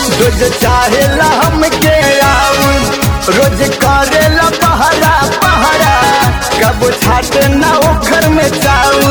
रोज चाहेला हमके आऊ रोज करेला पहरा पहरा कब छाट ना ओखर में चाऊ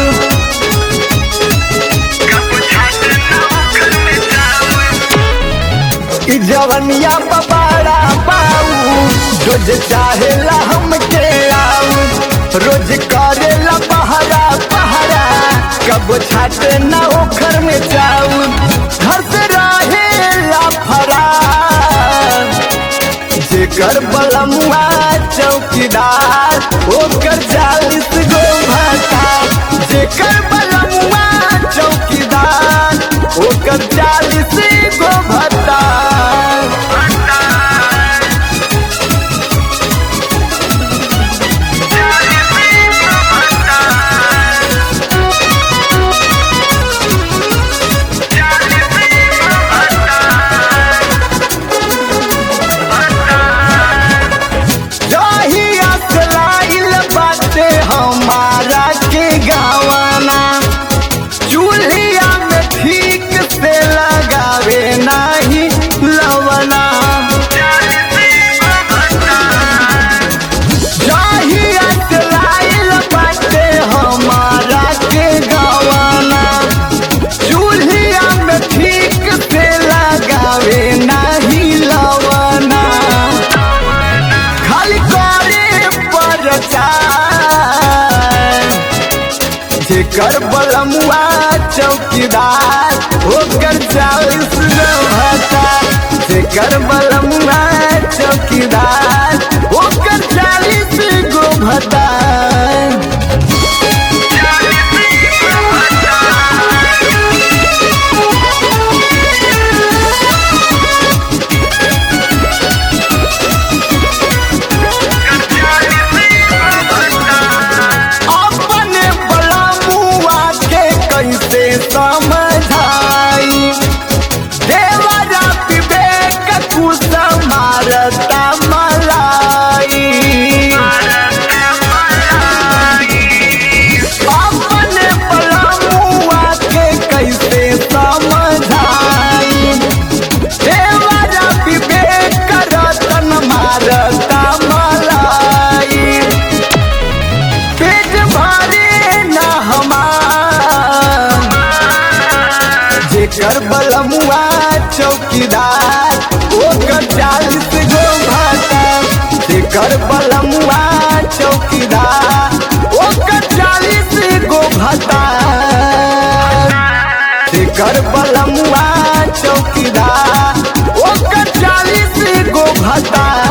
ई जवनिया बबाड़ा पाऊ रोज चाहेला हमके आऊ रोज करेला पहरा पहरा कब छाट ना ओखर में चाऊ घर से रहेला फरार जेकर बलमुआ चौकीदार ओकर चालीस गो भाता जेकर बलमुआ चौकीदार ओकर चालीस गो भाता जहिया से लाइल बाटे हमारा के गावाना चूल्हिया में ठीक से लगावे नाही लवना जहिया से लाइल बाटे हमारा के गावाना चूल्हिया में ठीक से लगावे नाही लवना खाली करे प्रचार जेकर बलमुआ चौकीदार ओकर चालीस गो भाता जेकर बलमुआ चौकीदार ओकर चालीस गो भाता अपने बलमुआ के कैसे समझाई देवरा विवेक कुछ मारता मलाई अपने बलमुआ के कैसे समझाई देवरा विवेक रतन मारता मलाई पेट भरे न हमार जेकर बलमुआ चौकीदार ओकर चालीस गो भाता जेकर बलमुआ चौकीदार ओकर चालीस गो भाता जेकर बलमुआ चौकीदार ओकर चालीस गो भाता